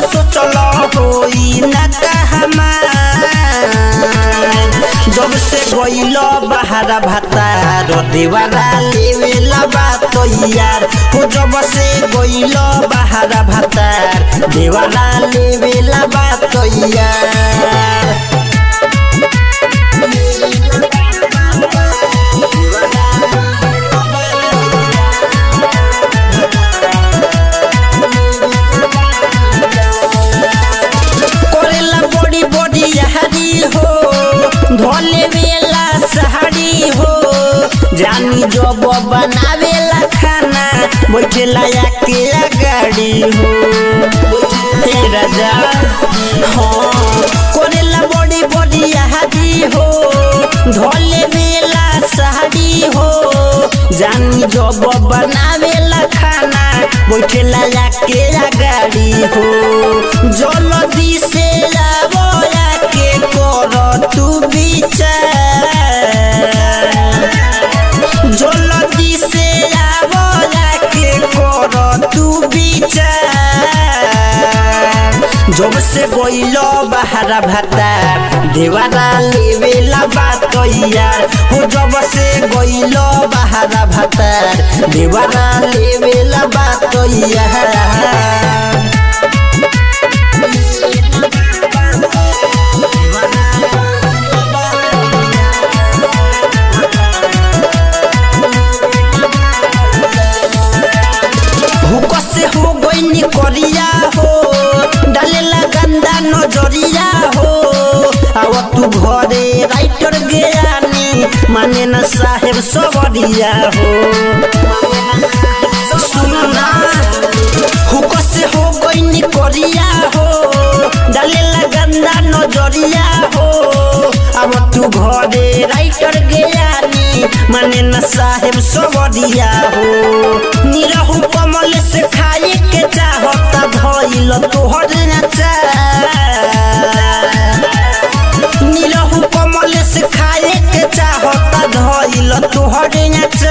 सोचल होई ना कहमार जब से गइल बहारा भातार देवारा लेवेला बात यार हो जब से गइल बहारा भातार देवारा लेवेला बात यार करेला बड़ी बड़ी यहारी हो धोले वेला सहारी हो जानी जब बनावेला खाना बैठेला के गाड़ी हो हे राजा हाँ करेला बड़ी बड़ी यहारी हो धोले वेला सहारी हो जानी जब बनावेला खाना बैठेला के गाड़ी हो जल्दी से आवो के कर तू विचार जल्दी से आवो के कर तू विचार जब से गइल बहारा भातार देवारा लेवेला बात यार हो जब से गइल बहारा भातार देवारा लेवेला बात यार हुक से हो गइनी करिया हो डालेला गंदा नजरिया हो आव तू घरे राइटर गयानी माने न साहेब सबरिया हो सुनना हुक से हो गइनी करिया हो डालेला गंदा नजरिया हो अब तू घरे राइटर गयानी माने न साहेब सबरिया हो निरहु कमल से खाए के चाहता धइल तोहर नचा निरहु कमल से खाए के चाहता धइल तोहर नचा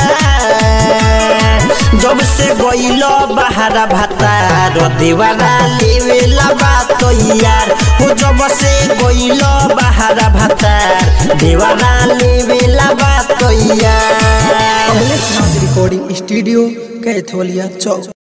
जब से गइल बहारा भातार देवारा लेवेला बात यार हो जब से गइल बहारा भातार देवारा लेवेला बात यार कमलेश नाथ रिकॉर्डिंग स्टूडियो कैथोलिया चौक